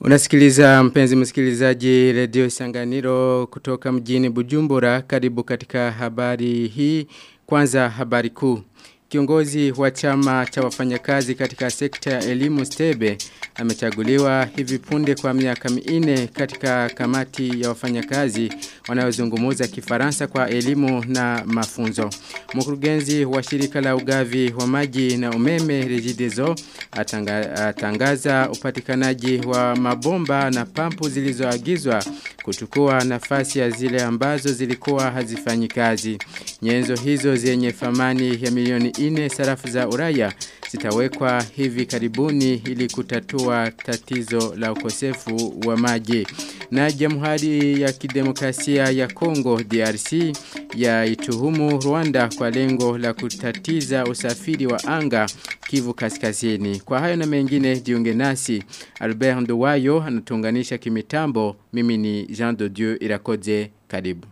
Unasikiliza mpenzi msikilizaji redio Sanganiro kutoka mjini Bujumbura karibu katika habari hii kwanza habari kuu. Kiongozi wa chama cha wafanyakazi katika sekta ya elimu Stebe amechaguliwa hivi punde kwa miaka minne katika kamati ya wafanyakazi wanayozungumza Kifaransa kwa elimu na mafunzo. Mkurugenzi wa shirika la ugavi wa maji na umeme Regideso atanga, atangaza upatikanaji wa mabomba na pampu zilizoagizwa kuchukua nafasi ya zile ambazo zilikuwa hazifanyi kazi. Nyenzo hizo zenye thamani ya milioni 4 sarafu za Uraya zitawekwa hivi karibuni ili kutatua tatizo la ukosefu wa maji. Na Jamhuri ya Kidemokrasia ya Kongo DRC ya ituhumu Rwanda kwa lengo la kutatiza usafiri wa anga Kivu Kaskazini. Kwa hayo na mengine jiunge nasi Albert Nduwayo anatunganisha kimitambo. Mimi ni Jean de Dieu Irakoze karibu.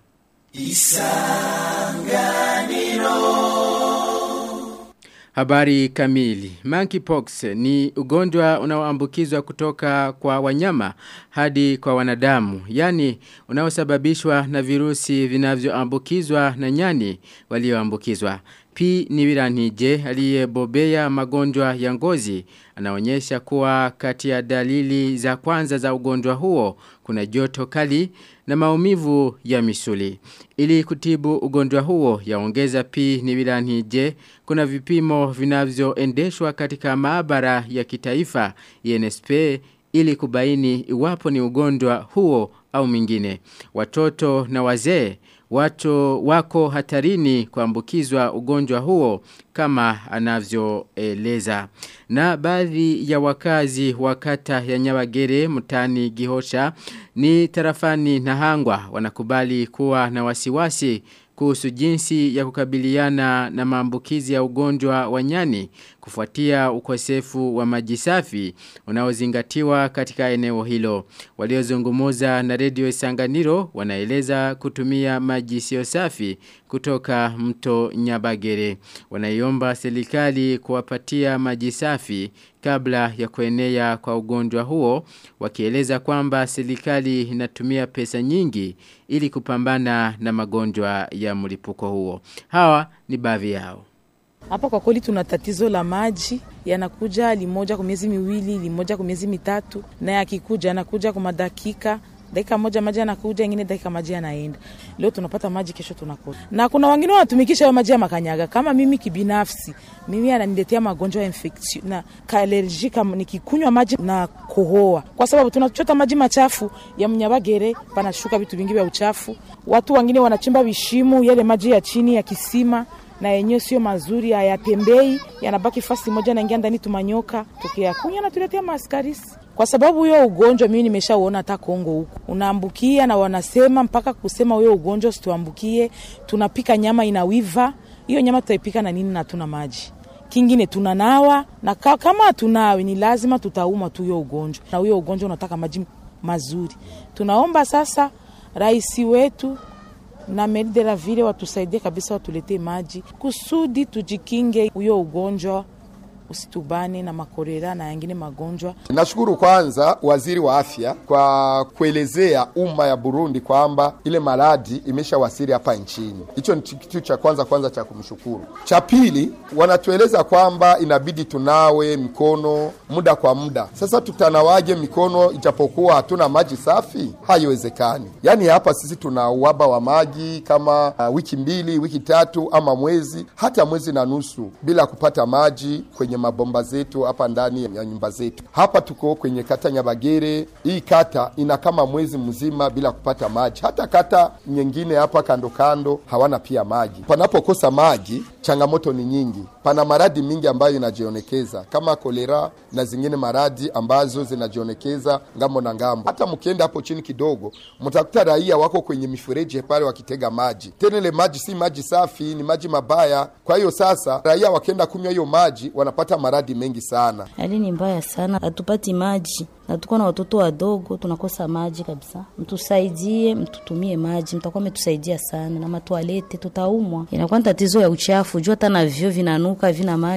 Isanganiro Habari kamili. Monkeypox ni ugonjwa unaoambukizwa kutoka kwa wanyama hadi kwa wanadamu. Yani unaosababishwa na virusi vinavyoambukizwa na nyani walioambukizwa. P. Niwiranije aliyebobea magonjwa ya ngozi anaonyesha kuwa kati ya dalili za kwanza za ugonjwa huo kuna joto kali na maumivu ya misuli. Ili kutibu ugonjwa huo yaongeza P. Niwiranije kuna vipimo vinavyoendeshwa katika maabara ya kitaifa INSP ili kubaini iwapo ni ugonjwa huo au mingine. Watoto na wazee watu wako hatarini kuambukizwa ugonjwa huo kama anavyoeleza. Na baadhi ya wakazi wa kata ya Nyabagere mtani Gihosha ni tarafani na hangwa wanakubali kuwa na wasiwasi kuhusu jinsi ya kukabiliana na maambukizi ya ugonjwa wa nyani kufuatia ukosefu wa maji safi unaozingatiwa katika eneo hilo. Waliozungumuza na redio Isanganiro wanaeleza kutumia maji sio safi kutoka mto Nyabagere. Wanaiomba serikali kuwapatia maji safi kabla ya kuenea kwa ugonjwa huo wakieleza kwamba serikali inatumia pesa nyingi ili kupambana na magonjwa ya mlipuko huo. Hawa ni baadhi yao. Hapa kwa kweli tuna tatizo la maji yanakuja limoja kwa miezi miwili, limoja kwa miezi mitatu, na yakikuja yanakuja kwa madakika dakika moja maji yanakuja, ingine dakika maji yanaenda. Leo tunapata maji, kesho tunakosa. Na kuna wengine wanatumikisha maji ya makanyaga. Kama mimi kibinafsi, mimi ananiletea magonjwa ya infection na allergy kama nikikunywa maji na kohoa, kwa sababu tunachota maji machafu ya Mnyabagere, panashuka vitu vingi vya uchafu. Watu wengine wanachimba vishimu, yale maji ya chini ya kisima na yenyewe sio mazuri, hayatembei, yanabaki fasi moja, naingia ndani tumanyoka, tukiyakunywa natuletea maskarisi kwa sababu huyo ugonjwa mimi nimeshauona hata Kongo huko unaambukia, na wanasema mpaka kusema huyo ugonjwa usituambukie, tunapika nyama inawiva. Hiyo nyama tutaipika na nini? na tuna maji kingine tunanawa, na kama hatunawi ni lazima tutauma tu huyo ugonjwa, na huyo ugonjwa unataka maji mazuri. Tunaomba sasa rais wetu na meri de la ville watusaidie kabisa, watuletee maji kusudi tujikinge huyo ugonjwa usitubane na makorera na yengine magonjwa. Nashukuru kwanza waziri wa afya kwa kuelezea umma ya Burundi kwamba ile maradhi imeshawasili hapa nchini. Hicho ni kitu cha kwanza kwanza cha kumshukuru. Cha pili, wanatueleza kwamba inabidi tunawe mikono muda kwa muda. Sasa tutanawaje mikono ijapokuwa hatuna maji safi? Haiwezekani. Yaani hapa sisi tuna uhaba wa maji kama uh, wiki mbili, wiki tatu ama mwezi, hata mwezi na nusu bila kupata maji kwenye mabomba zetu hapa ndani ya nyumba zetu. Hapa tuko kwenye kata Nyabagere. Hii kata ina kama mwezi mzima bila kupata maji. Hata kata nyingine hapa kando kando hawana pia maji. Panapokosa maji, changamoto ni nyingi. Pana maradhi mingi ambayo inajionekeza kama kolera na zingine maradhi ambazo zinajionekeza ngambo na ngambo. Hata mkienda hapo chini kidogo, mtakuta raia wako kwenye mifereji pale wakitega maji. Tena ile maji si maji safi, ni maji mabaya. Kwa hiyo sasa raia wakienda kunywa hiyo maji wanapata maradhi mengi sana. Hali ni mbaya sana, hatupati maji na tuko na watoto wadogo, tunakosa maji kabisa. Mtusaidie, mtutumie maji, mtakuwa mmetusaidia sana. Na matwalete tutaumwa, inakuwa ni tatizo ya uchafu juu hata na vyo vinanuka vina maji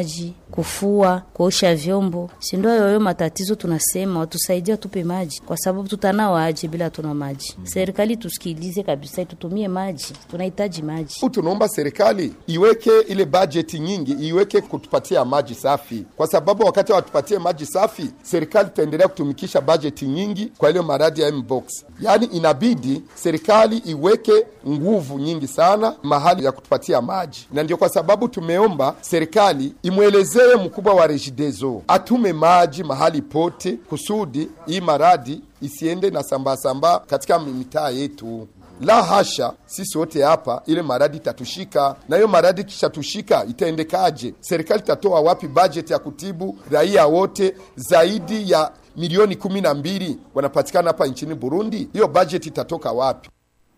kufua, kuosha vyombo. Si ndio yoyo matatizo tunasema watusaidie tupe maji kwa sababu tutanawa aje bila tuna maji. Serikali tusikilize kabisa tutumie maji. Tunahitaji maji. Tunaomba serikali iweke ile bajeti nyingi iweke kutupatia maji safi, kwa sababu wakati watupatie maji safi, serikali itaendelea kutumikisha bajeti nyingi kwa ile maradi ya mbox. Yaani inabidi serikali iweke nguvu nyingi sana mahali ya kutupatia maji, na ndio kwa sababu tumeomba serikali imwelezee mkubwa wa Regideso atume maji mahali pote, kusudi hii maradi isiende na sambasamba katika mitaa yetu. La hasha, sisi wote hapa, ile maradi itatushika, na hiyo maradi kishatushika itaendekaje? Serikali itatoa wapi bajeti ya kutibu raia wote zaidi ya milioni kumi na mbili wanapatikana hapa nchini Burundi? Hiyo bajeti itatoka wapi?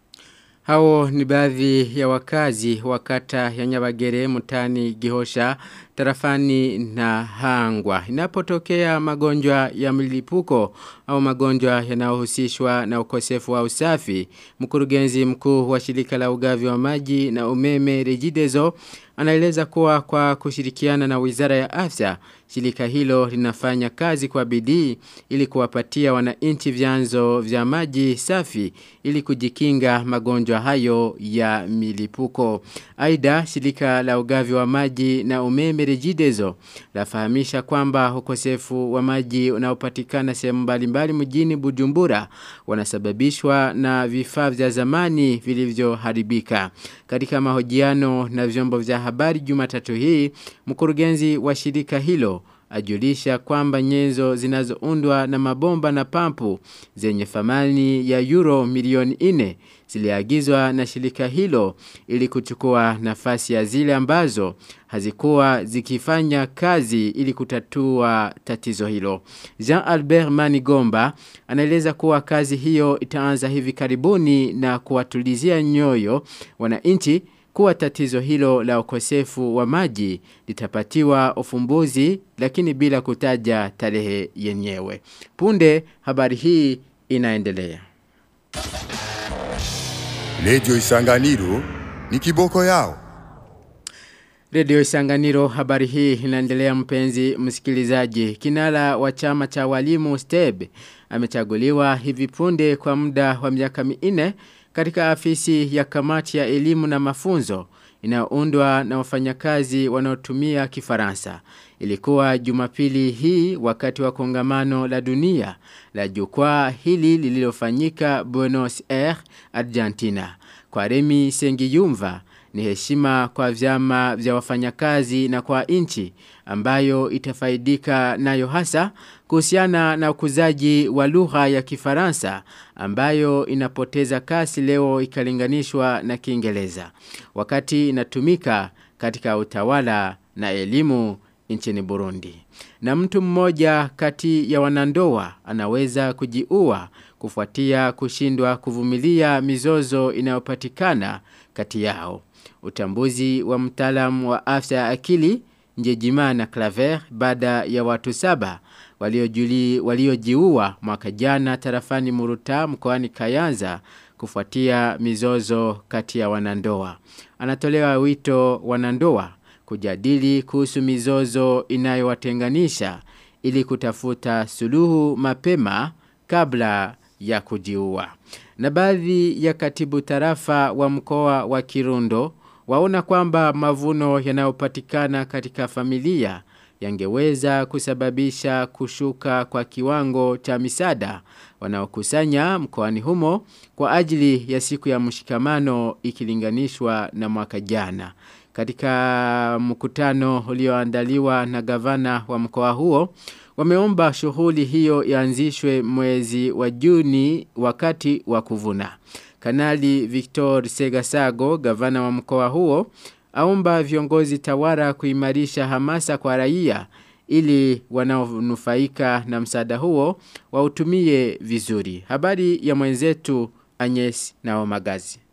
Hao ni baadhi ya wakazi wa kata ya Nyabagere mutani Gihosha tarafani na Hangwa. Inapotokea magonjwa ya mlipuko au magonjwa yanayohusishwa na ukosefu wa usafi, mkurugenzi mkuu wa shirika la ugavi wa maji na umeme Regideso anaeleza kuwa kwa kushirikiana na Wizara ya Afya, shirika hilo linafanya kazi kwa bidii ili kuwapatia wananchi vyanzo vya maji safi ili kujikinga magonjwa hayo ya milipuko. Aidha, shirika la ugavi wa maji na umeme Regideso lafahamisha kwamba ukosefu wa maji unaopatikana sehemu mbalimbali mjini Bujumbura wanasababishwa na vifaa vya zamani vilivyoharibika. Katika mahojiano na vyombo vya habari Jumatatu hii, mkurugenzi wa shirika hilo ajulisha kwamba nyenzo zinazoundwa na mabomba na pampu zenye thamani ya euro milioni 4 ziliagizwa na shirika hilo ili kuchukua nafasi ya zile ambazo hazikuwa zikifanya kazi ili kutatua tatizo hilo. Jean Albert Manigomba anaeleza kuwa kazi hiyo itaanza hivi karibuni na kuwatulizia nyoyo wananchi kuwa tatizo hilo la ukosefu wa maji litapatiwa ufumbuzi lakini bila kutaja tarehe yenyewe. Punde habari hii inaendelea. Lejo Isanganiro ni kiboko yao. Radio Isanganiro habari hii inaendelea mpenzi msikilizaji. Kinara wa chama cha walimu STEB amechaguliwa hivi punde kwa muda wa miaka minne katika afisi ya kamati ya elimu na mafunzo inayoundwa na wafanyakazi wanaotumia kifaransa. Ilikuwa jumapili hii wakati wa kongamano la dunia la jukwaa hili lililofanyika Buenos Aires, Argentina. Kwa Remi Sengiyumva ni heshima kwa vyama vya wafanyakazi na kwa nchi ambayo itafaidika nayo hasa kuhusiana na ukuzaji wa lugha ya Kifaransa ambayo inapoteza kasi leo ikalinganishwa na Kiingereza wakati inatumika katika utawala na elimu nchini Burundi. Na mtu mmoja kati ya wanandoa anaweza kujiua kufuatia kushindwa kuvumilia mizozo inayopatikana kati yao. Utambuzi wa mtaalamu wa afya ya akili Njejima na Claver baada ya watu saba waliojiua walio mwaka jana tarafani Muruta mkoani Kayanza kufuatia mizozo kati ya wanandoa. Anatolewa wito wanandoa kujadili kuhusu mizozo inayowatenganisha ili kutafuta suluhu mapema kabla ya kujiua. Na baadhi ya katibu tarafa wa mkoa wa Kirundo waona kwamba mavuno yanayopatikana katika familia yangeweza kusababisha kushuka kwa kiwango cha misada wanaokusanya mkoani humo kwa ajili ya siku ya mshikamano ikilinganishwa na mwaka jana. Katika mkutano ulioandaliwa na gavana wa mkoa huo, wameomba shughuli hiyo ianzishwe mwezi wa Juni wakati wa kuvuna. Kanali Victor Segasago, gavana wa mkoa huo, aomba viongozi tawara kuimarisha hamasa kwa raia ili wanaonufaika na msaada huo wautumie vizuri. Habari ya mwenzetu Agnes na Omagazi.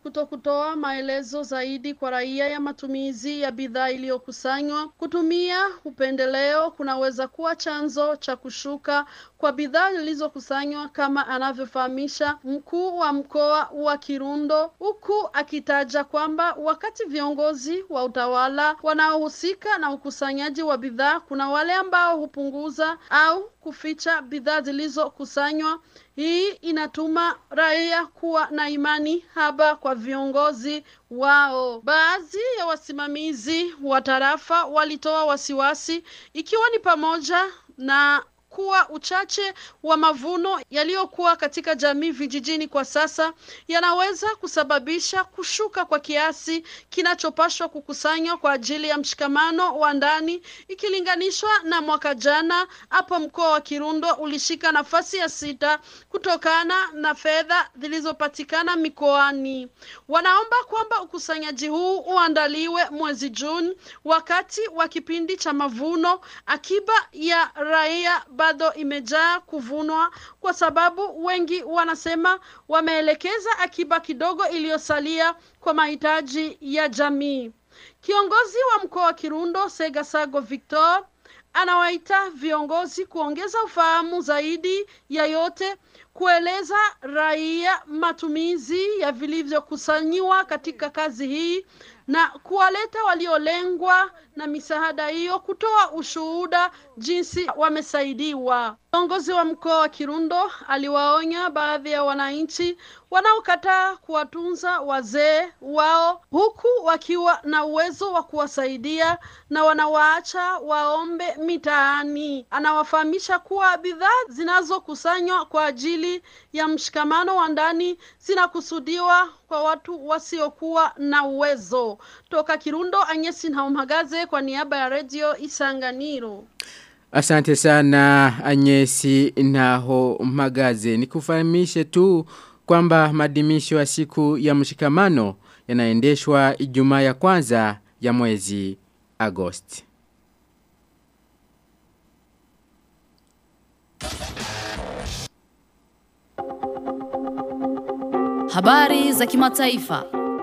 kutokutoa maelezo zaidi kwa raia ya matumizi ya bidhaa iliyokusanywa. Kutumia upendeleo kunaweza kuwa chanzo cha kushuka kwa bidhaa zilizokusanywa kama anavyofahamisha mkuu wa mkoa wa Kirundo, huku akitaja kwamba wakati viongozi wa utawala wanaohusika na ukusanyaji wa bidhaa, kuna wale ambao hupunguza au kuficha bidhaa zilizokusanywa. Hii inatuma raia kuwa na imani haba kwa viongozi wao. Baadhi ya wasimamizi wa tarafa walitoa wasiwasi, ikiwa ni pamoja na kuwa uchache wa mavuno yaliyokuwa katika jamii vijijini kwa sasa yanaweza kusababisha kushuka kwa kiasi kinachopashwa kukusanywa kwa ajili ya mshikamano wa ndani ikilinganishwa na mwaka jana. Hapo mkoa wa Kirundo ulishika nafasi ya sita kutokana na fedha zilizopatikana mikoani. Wanaomba kwamba ukusanyaji huu uandaliwe mwezi Juni wakati wa kipindi cha mavuno. Akiba ya raia bado imejaa kuvunwa kwa sababu wengi wanasema wameelekeza akiba kidogo iliyosalia kwa mahitaji ya jamii. Kiongozi wa mkoa wa Kirundo Segasago Victor anawaita viongozi kuongeza ufahamu zaidi ya yote kueleza raia matumizi ya vilivyokusanyiwa katika kazi hii na kuwaleta waliolengwa na misaada hiyo kutoa ushuhuda jinsi wamesaidiwa. Kiongozi wa mkoa wa Kirundo aliwaonya baadhi ya wananchi wanaokataa kuwatunza wazee wao huku wakiwa na uwezo wa kuwasaidia na wanawaacha waombe mitaani. Anawafahamisha kuwa bidhaa zinazokusanywa kwa ajili ya mshikamano wa ndani zinakusudiwa kwa watu wasiokuwa na uwezo. Toka Kirundo, Anyesi Nhaumagaze kwa niaba ya redio Isanganiro. Asante sana Anyesi Naho Magaze. Nikufahamishe tu kwamba madimisho ya siku ya mshikamano yanaendeshwa Ijumaa ya kwanza ya mwezi Agosti. Habari za kimataifa.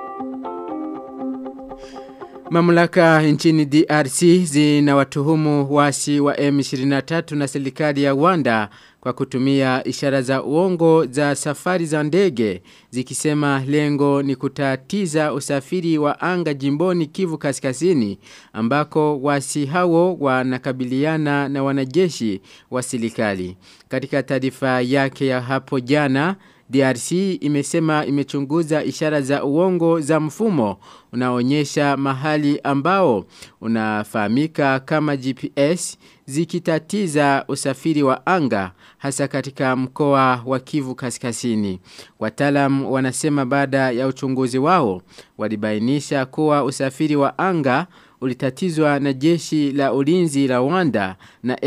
Mamlaka nchini DRC zinawatuhumu wasi wa M23 na serikali ya Rwanda kwa kutumia ishara za uongo za safari za ndege zikisema lengo ni kutatiza usafiri wa anga jimboni Kivu Kaskazini ambako wasi hao wanakabiliana na wanajeshi wa serikali. Katika taarifa yake ya hapo jana DRC imesema imechunguza ishara za uongo za mfumo unaonyesha mahali ambao unafahamika kama GPS zikitatiza usafiri wa anga hasa katika mkoa wa Kivu Kaskazini. Wataalamu wanasema baada ya uchunguzi wao walibainisha kuwa usafiri wa anga ulitatizwa na jeshi la ulinzi la Rwanda na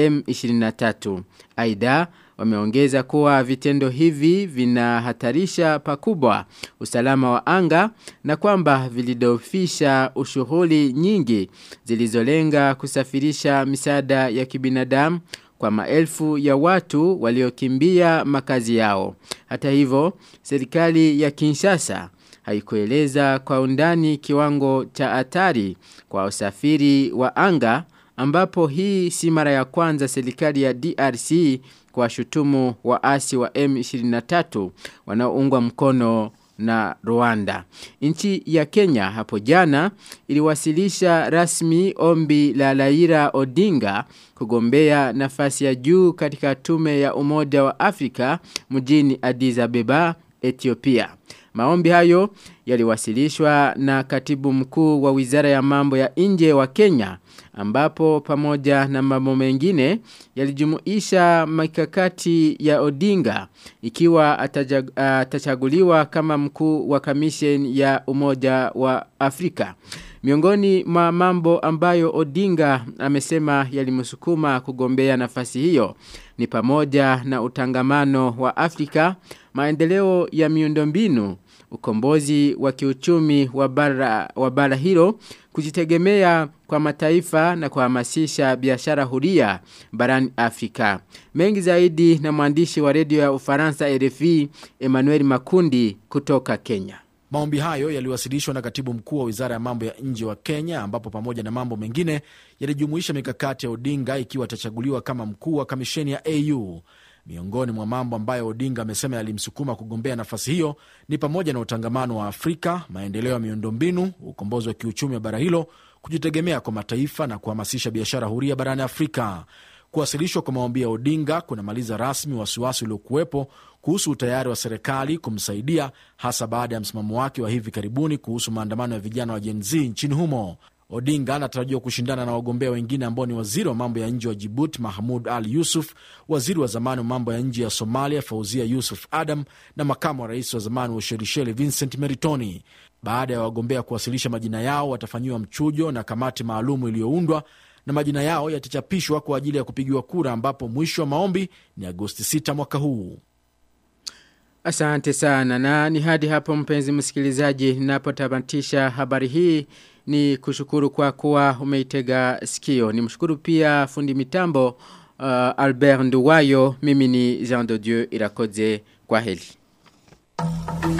M23. Aidha wameongeza kuwa vitendo hivi vinahatarisha pakubwa usalama wa anga na kwamba vilidofisha ushughuli nyingi zilizolenga kusafirisha misaada ya kibinadamu kwa maelfu ya watu waliokimbia makazi yao. Hata hivyo, serikali ya Kinshasa haikueleza kwa undani kiwango cha hatari kwa usafiri wa anga ambapo hii si mara ya kwanza serikali ya DRC kwa shutumu waasi wa M23 wanaoungwa mkono na Rwanda. Nchi ya Kenya hapo jana iliwasilisha rasmi ombi la Laira Odinga kugombea nafasi ya juu katika tume ya Umoja wa Afrika mjini Addis Abeba, Ethiopia. Maombi hayo yaliwasilishwa na katibu mkuu wa wizara ya mambo ya nje wa Kenya ambapo pamoja na mambo mengine yalijumuisha mikakati ya Odinga ikiwa atajag, atachaguliwa kama mkuu wa kamishen ya Umoja wa Afrika. Miongoni mwa mambo ambayo Odinga amesema yalimsukuma kugombea nafasi hiyo ni pamoja na utangamano wa Afrika, maendeleo ya miundombinu, ukombozi wa kiuchumi wa bara, wa bara hilo, kujitegemea kwa mataifa na kuhamasisha biashara huria barani Afrika. Mengi zaidi na mwandishi wa redio ya Ufaransa RFI Emmanuel Makundi kutoka Kenya. Maombi hayo yaliwasilishwa na katibu mkuu wa wizara ya mambo ya nje wa Kenya, ambapo pamoja na mambo mengine yalijumuisha mikakati ya Odinga ikiwa atachaguliwa kama mkuu wa kamisheni ya AU. Miongoni mwa mambo ambayo Odinga amesema yalimsukuma kugombea nafasi hiyo ni pamoja na utangamano wa Afrika, maendeleo ya miundombinu, ukombozi wa kiuchumi wa bara hilo, kujitegemea kwa mataifa na kuhamasisha biashara huria barani Afrika. Kuwasilishwa kwa maombi ya Odinga kunamaliza rasmi wasiwasi uliokuwepo kuhusu utayari wa serikali kumsaidia hasa baada ya msimamo wake wa hivi karibuni kuhusu maandamano ya vijana wa Gen Z nchini humo. Odinga anatarajiwa kushindana na wagombea wengine ambao ni waziri wa mambo ya nje wa Jibuti Mahmud Ali Yusuf, waziri wa zamani wa mambo ya nje ya Somalia Fauzia Yusuf Adam na makamu wa rais wa zamani wa Ushelisheli Vincent Meritoni. Baada ya wagombea kuwasilisha majina yao, watafanyiwa mchujo na kamati maalumu iliyoundwa na majina yao yatachapishwa kwa ajili ya kupigiwa kura, ambapo mwisho wa maombi ni Agosti 6 mwaka huu. Asante sana na ni hadi hapo mpenzi msikilizaji ninapotamatisha habari hii ni kushukuru kwa kuwa umeitega sikio. Ni mshukuru pia fundi mitambo uh, Albert Nduwayo mimi ni Jean de Dieu Irakoze kwa heli.